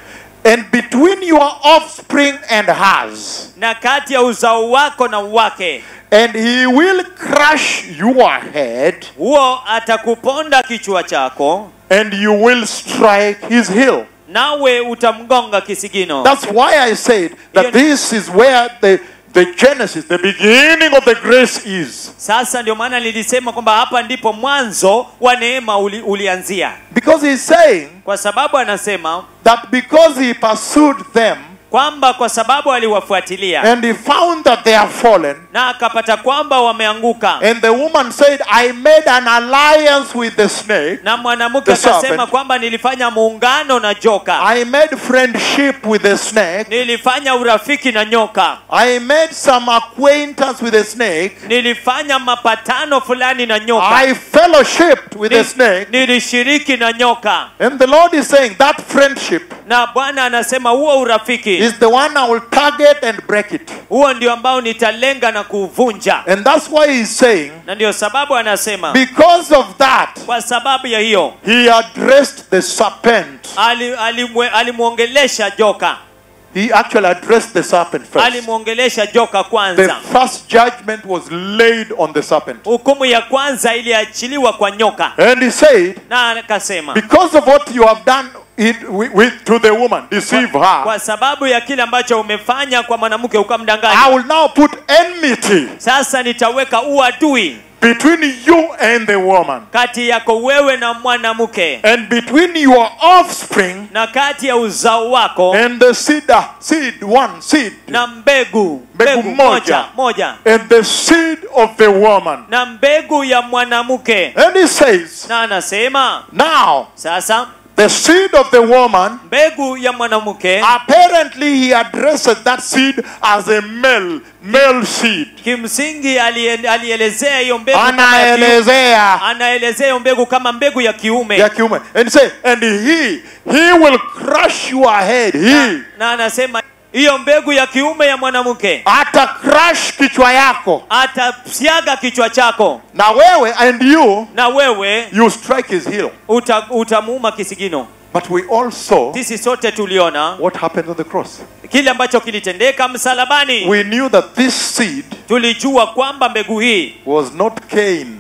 and between your offspring and hers, na kati ya uzao wako na wake and he will crush your head, huo atakuponda kichwa chako and you will strike his heel. nawe utamgonga kisigino That's why I said that this is where the, the genesis, the beginning of the grace is. sasa ndio maana nilisema kwamba hapa ndipo mwanzo wa neema uli, ulianzia Because he's saying kwa sababu anasema that because he pursued them kwamba kwa sababu aliwafuatilia and he found that they are fallen, na akapata kwamba wameanguka and the woman said, I made an alliance with the snake, na mwanamke The serpent. akasema kwamba nilifanya muungano na joka I made friendship with the snake, nilifanya urafiki na nyoka I made some acquaintance with the snake, nilifanya mapatano fulani na nyoka I fellowshipped with Ni- the snake. nilishiriki na nyoka And the Lord is saying that friendship na bwana anasema huo urafiki is the one I will target and break it. huo ndio ambao nitalenga na kuvunja And that's why he's saying, na ndio sababu anasema because of that, kwa sababu ya hiyo he addressed the serpent. ali- alimwe- alimwongelesha joka He actually addressed the serpent first. alimwongelesha joka The kwanza first judgment was laid on the serpent. hukumu ya kwanza iliachiliwa kwa nyoka And he said, na akasema because of what you have done it, with, with, to the woman, deceive her, kwa sababu ya kile ambacho umefanya kwa mwanamke I ukamdanganya will now put enmity sasa nitaweka uadui between you and the woman, kati yako wewe na mwanamke and between your offspring na kati ya uzao wako and the seed, uh, seed one seed, na mbegu Mbegu mbegu moja. moja moja and the seed of the woman. na mbegu ya mwanamke And he says, na anasema now sasa the seed of the woman mbegu ya mwanamke Apparently, he addressed that seed as a male, male seed. kimsingi alie- alielezea hiyo mbegu kama ya kiume. Anaelezea anaelezea hiyo mbegu kama mbegu ya kiume ya kiume. And say, and he, he will crush your head. He na anasema hiyo mbegu ya kiume ya mwanamke ata crush kichwa yako. atasiaga kichwa chako Na wewe and you, na wewe you strike his heel. uta, utamuuma kisigino But we all saw sisi sote tuliona what happened on the cross. kile ambacho kilitendeka msalabani We knew that this seed tulijua kwamba mbegu hii was not Cain.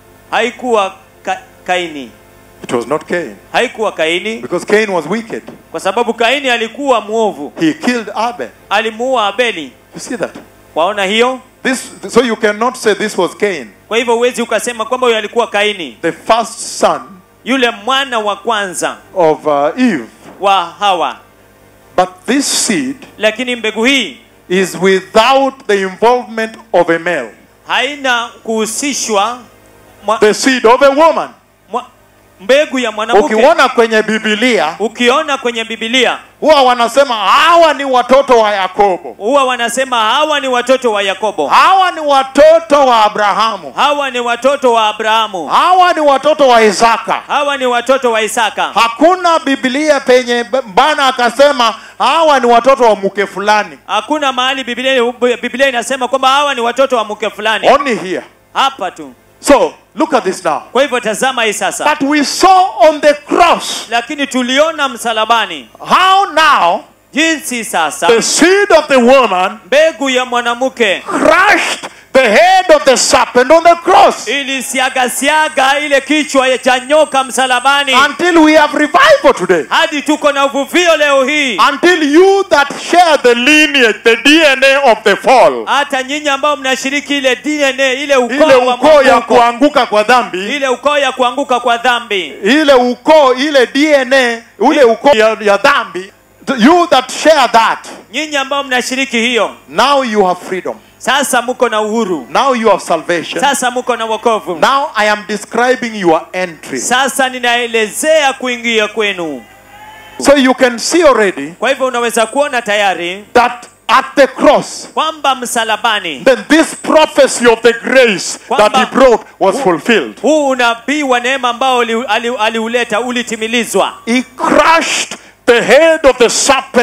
haikuwa ka, kaini It was not Cain. haikuwa kaini Because Cain was wicked. kwa sababu kaini alikuwa mwovu He killed Abel. alimuua abeli You see that? waona hiyo This, so you cannot say this was Cain. kwa hivyo huwezi ukasema kwamba huyo alikuwa kaini The first son yule mwana wa kwanza of uh, Eve. wa hawa But this seed lakini mbegu hii is without the involvement of a male. haina kuhusishwa mwa, The seed of a woman. mwa, mbegu ya mwanamke Ukiona kwenye Biblia ukiona kwenye bibilia huwa wanasema hawa ni watoto wa Yakobo, huwa wanasema hawa ni watoto wa yakobo hawa ni watoto wa Abrahamu, hawa ni watoto wa abrahamu hawa ni watoto wa Isaka. hawa ni watoto wa isaka Hakuna Biblia penye Bwana akasema hawa ni watoto wa mke fulani. hakuna mahali biblia, biblia inasema kwamba hawa ni watoto wa mke fulani Only here. hapa tu So look at this now. kwa hivyo tazama hii sasa That we saw on the cross lakini tuliona msalabani how now jinsi sasa the seed of the woman mbegu ya mwanamke crushed the head of the serpent on the cross ilisiagasiaga ile kichwa ya cha nyoka msalabani until we have revival today. hadi tuko na uvuvio leo hii Until you that share the lineage, the DNA of the fall, hata nyinyi ambao mnashiriki ile DNA ile ile ukoo wa ukoo ya mwanguko, kuanguka kwa dhambi, ile ukoo ya kuanguka kwa dhambi ile ukoo, ile DNA, ule ukoo ya, ya dhambi, you that share that, nyinyi ambao mnashiriki hiyo now you have freedom. sasa mko na uhuru Now you have salvation. sasa mko na wokovu Now I am describing your entry. sasa ninaelezea kuingia kwenu So you can see already kwa hivyo unaweza kuona tayari that at the cross, kwamba msalabani then this prophecy of the grace that he brought was fulfilled. huu unabii wa neema ambao ali- ali- aliuleta ulitimilizwa He crushed the head of the serpent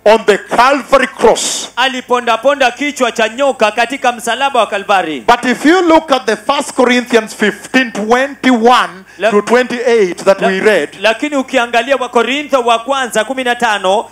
on the Calvary cross. alipondaponda kichwa cha nyoka katika msalaba wa kalvari But if you look at the First Corinthians 15 21 La- to 28 that we read, lakini ukiangalia wakorintho wa kwanza 15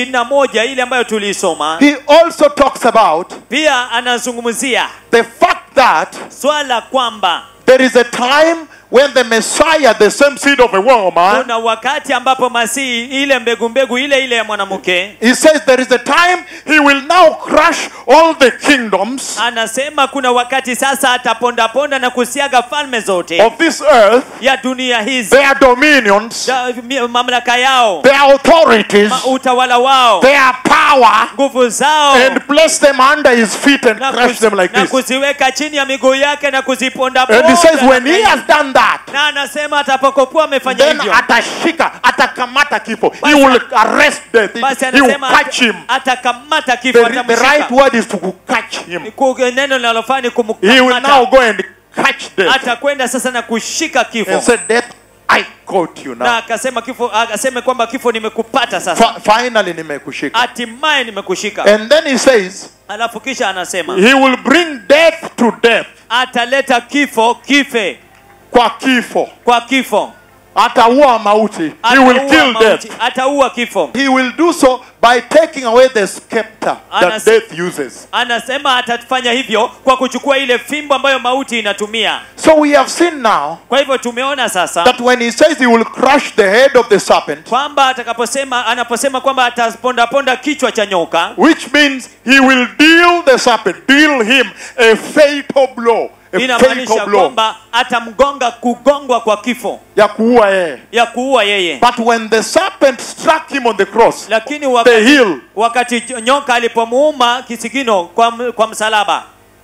21 ile ambayo tuliisoma he also talks about pia anazungumzia the fact that swala kwamba there is a time when the Messiah, the same seed of a woman, kuna wakati ambapo masihi ile mbegu mbegu ile ile ya mwanamke he says there is a time he will now crush all the kingdoms anasema kuna wakati sasa atapondaponda na kusiaga falme zote of this earth, ya dunia hizi their dominions, da- mi- mamlaka yao their authorities, ma- utawala wao their power, nguvu zao and place them under his feet and na, crush kuzi- them like na this. kuziweka chini ya miguu yake na kuziponda And he says, when he has done that, na anasema atakapokuwa amefanya then hivyo atashika, atakamata kifo. He Basi- will arrest death. basi He will anasema catch him. atakamata kifo The, the right atamshika word is to catch him. Ku- neno linalofaa ni He will kumkamata now go and catch death atakwenda sasa na kushika kifo and say, Death, I caught you na now. akasema kifo akaseme kwamba kifo nimekupata sasa Fi- finally, nimekushika. hatimaye nimekushika And then he says, alafu kisha anasema He will bring death to death. ataleta kifo kife Kwa kifo. kwa kifo Ataua mauti. He will Ataua kill mauti, death. ataua kifo He will do so by taking away the scepter that Anas- death uses. anasema atafanya hivyo kwa kuchukua ile fimbo ambayo mauti inatumia So we have seen now kwa hivyo tumeona sasa that when he says he will crush the head of the serpent, kwamba atakaposema anaposema kwamba atapondaponda kichwa cha nyoka which means he will deal the serpent, deal him a fatal blow, a inamaanisha fatal blow kwamba atamgonga kugongwa kwa kifo ya kuua yeye. ya kuua yeye But when the serpent struck him on the cross, lakini the wakati, heel, wakati nyoka alipomuuma kisigino kwa, m- kwa msalaba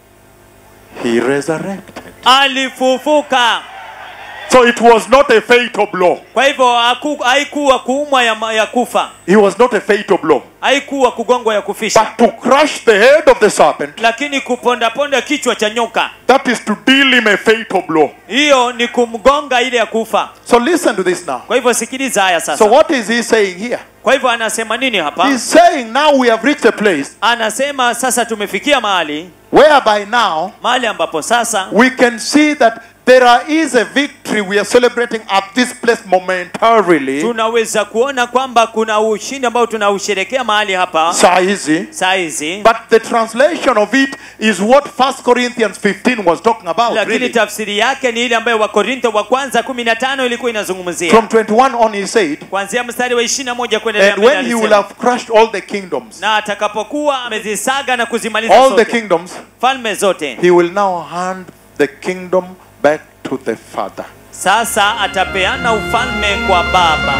he resurrected. alifufuka So it was not a fatal blow. kwa hivyo haku- haikuwa kuumwa ya, ma- ya kufa It was not a fatal blow. haikuwa kugongwa ya kufisha But to crush the head of the serpent, lakini kupondaponda kichwa cha nyoka that is to deal him a fatal blow. hiyo ni kumgonga ile ya kufa So listen to this now. kwa hivyo sikiliza haya So sasa what is he saying here? kwa hivyo anasema nini hapa He's saying now we have reached a place anasema sasa tumefikia mahali whereby now mahali ambapo sasa we can see that there are- is a victory we are celebrating at this place momentarily. tunaweza kuona kwamba kuna ushindi ambao tunausherekea mahali hapa Saa hizi. saa hizi But the translation of it is what 1 Corinthians 15 was talking about. lakini Really. tafsiri yake ni ile ambayo wakorintho wa kwanza 15 ilikuwa inazungumzia From 21 on he said, kuanzia mstari wa 21 kuendelea and mbele when he will alisema, have crushed all the kingdoms, na atakapokuwa amezisaga na kuzimaliza all the zote kingdoms, falme zote he will now hand the kingdom back to the Father. sasa atapeana ufalme kwa baba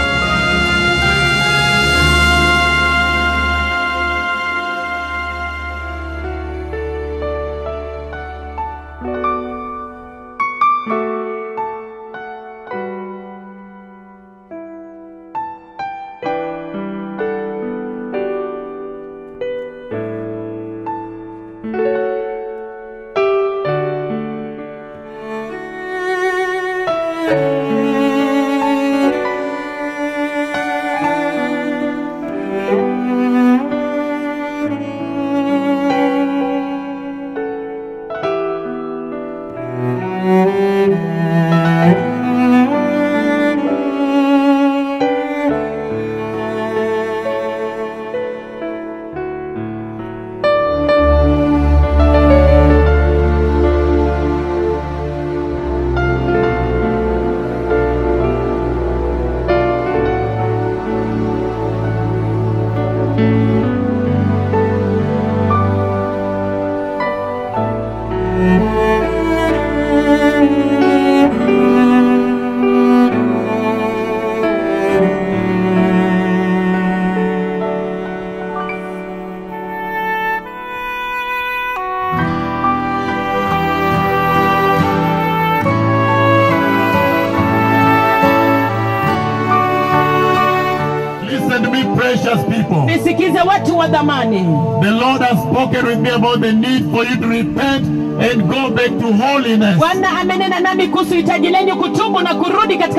Listen to me, precious people. nisikize watu wa dhamani The Lord has spoken with me about the need for you to repent and go back to holiness. bwana amenena nami kuhusu hitaji lenyu kutubu na kurudi katika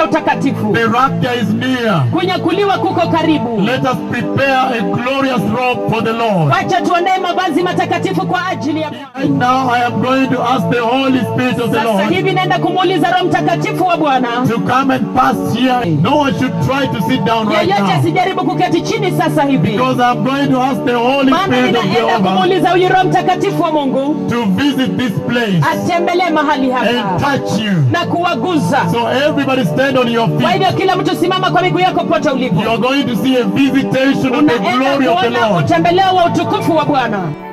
katika utakatifu The rapture is near. kunyakuliwa kuko karibu Let us prepare a glorious robe for the Lord. wacha tuandae mavazi matakatifu kwa ajili ya Bwana. Right now, I am going to ask the Holy Spirit of the sasa Lord hivi naenda kumuuliza roho mtakatifu wa bwana to come and pass here. No one should try to sit down right yeyote now. asijaribu kuketi chini sasa hivi Because I'm going to ask the Holy maana Spirit of ninaenda Jehovah kumuuliza huyu roho mtakatifu wa mungu to visit this place atembelee mahali and hapa touch you. na kuwaguza So everybody stand on your kwa feet. hivyo kila mtu simama kwa miguu yako pote ulipo You are going to see a visitation of the unaenda glory of the kuona Lord. utembeleo wa utukufu wa bwana